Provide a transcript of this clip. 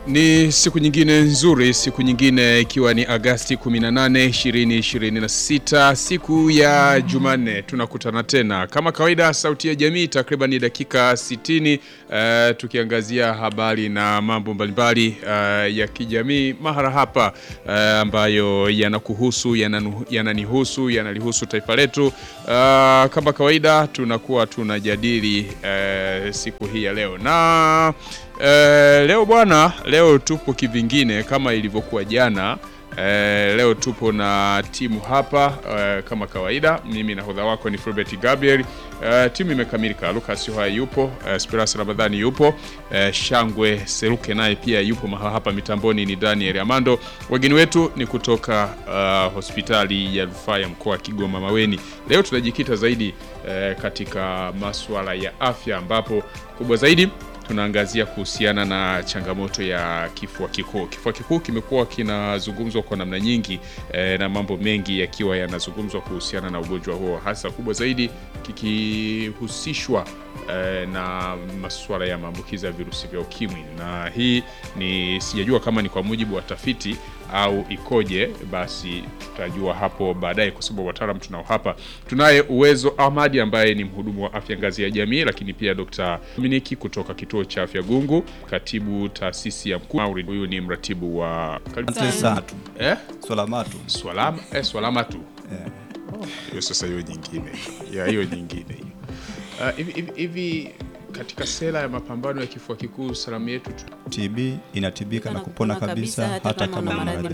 Ni siku nyingine nzuri, siku nyingine ikiwa ni Agasti 18, 2026, siku ya Jumanne. Tunakutana tena kama kawaida, Sauti ya Jamii, takriban dakika 60, uh, tukiangazia habari na mambo mbalimbali uh, ya kijamii mahara hapa uh, ambayo yanakuhusu, yananu- yananihusu, yanalihusu taifa letu. Uh, kama kawaida tunakuwa tunajadili uh, siku hii ya leo na Eh, leo bwana, leo tupo kivingine kama ilivyokuwa jana. Eh, leo tupo na timu hapa eh, kama kawaida. Mimi nahodha wako ni Fulbert Gabriel. Eh, timu imekamilika. Lucas Yohaya yupo, eh, Spiras Ramadhani yupo, eh, Shangwe Seruke naye pia yupo mahala hapa mitamboni ni Daniel Amando. Wageni wetu ni kutoka uh, hospitali ya rufaa ya mkoa wa Kigoma Maweni. Leo tunajikita zaidi eh, katika masuala ya afya ambapo kubwa zaidi tunaangazia kuhusiana na changamoto ya kifua kikuu. Kifua kikuu kimekuwa kinazungumzwa kwa namna nyingi eh, na mambo mengi yakiwa yanazungumzwa kuhusiana na ugonjwa huo, hasa kubwa zaidi kikihusishwa eh, na masuala ya maambukizi ya virusi vya ukimwi, na hii ni sijajua kama ni kwa mujibu wa tafiti au ikoje, basi tutajua hapo baadaye, kwa sababu wataalamu tunao hapa. Tunaye Uwezo Ahmadi ambaye ni mhudumu wa afya ngazi ya jamii, lakini pia Dr. Dominiki kutoka kituo cha afya Gungu, katibu taasisi ya mkuu Mauri, huyu ni mratibu wa Asante sana tu. eh, Swala matu. swalama eh, swalama tu Eh. hiyo sasa, hiyo nyingine ya hiyo nyingine hiyo Ah, hivi hivi- hivi katika sera ya mapambano ya kifua kikuu salamu yetu tu TB inatibika na kupona kabisa hata kama una maradhi